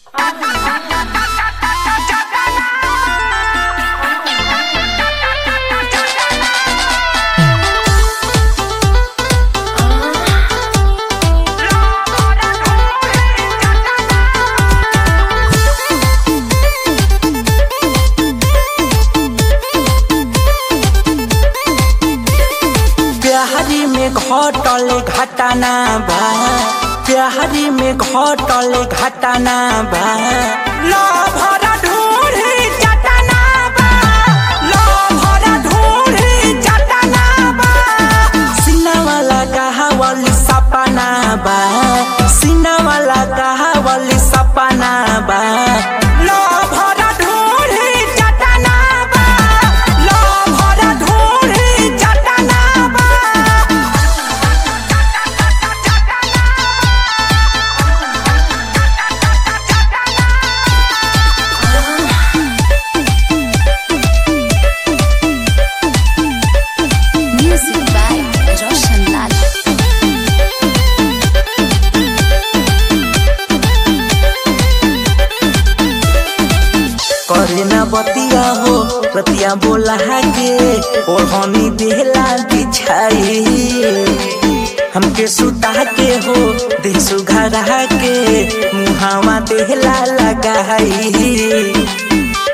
घटल घटना बा प्यारी में घटल घटना बा लभर ढूढ़ी चटना बा लभर ढूढ़ी चटना बा सिनावाला कहावल सपना बा सिनावाला कहावल सपना बा लभर ढूढ़ी चटना बा लभर ढूढ़ी चटना बा Music by Roshan Lal. करे ना बतिया हो रतिया बोला के ओढ़नी देहला बिछाई हमके सुता के हो देह सुघरा के मुहावा देहला लगाई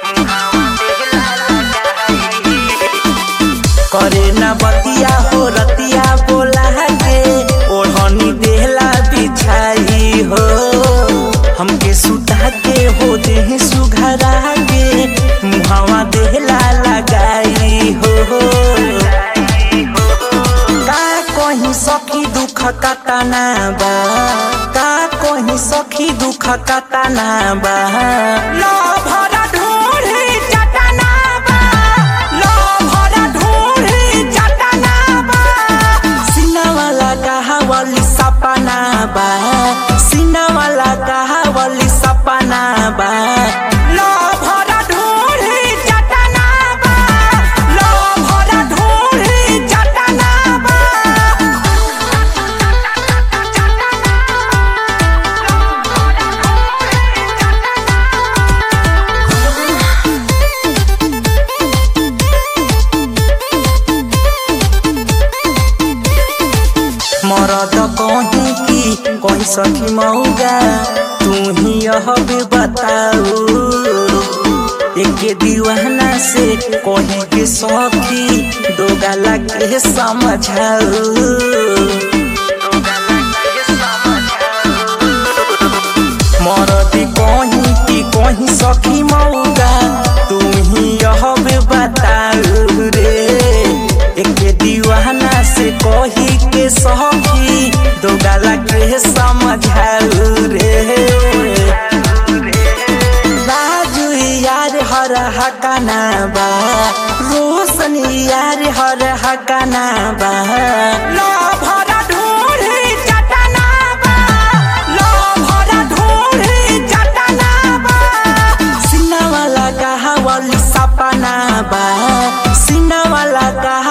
करे ना बतिया हो रतिया बोला के ओढ़नी देहला बिछाई हो हमके सुता के हो देह सुघरा के मुहावा देहला लगाई हो का कहीं सखी दुख कतना बा का कहीं सखी दुख कतना बा लभर ढूढ़ी चटना बा लभर ढूढ़ी चटना बा सिनावाला कहावली सपना बा सिनावाला कहावली सपना बा लभर ढूढ़ी चटना बा लभर ढूढ़ी चटना बा मरद कहीं की कहीं सखी मऊगा तू ही यह भी बताऊ एक दीवाना से कहीं के सखी दो गाला के समझाऊ मरद कहीं की कहीं सखी मऊगा तू ही यह भी बताऊ रे एक दीवाना से कही के सखी दो गाला के समझाऊ रे राजू यार हर हकाना बा रोशन यार हर हकाना बा लभर ढूढ़ी चटना बा लभर ढूढ़ी चटना बा सिनावाला कहावली सपना बा सिनावाला कहा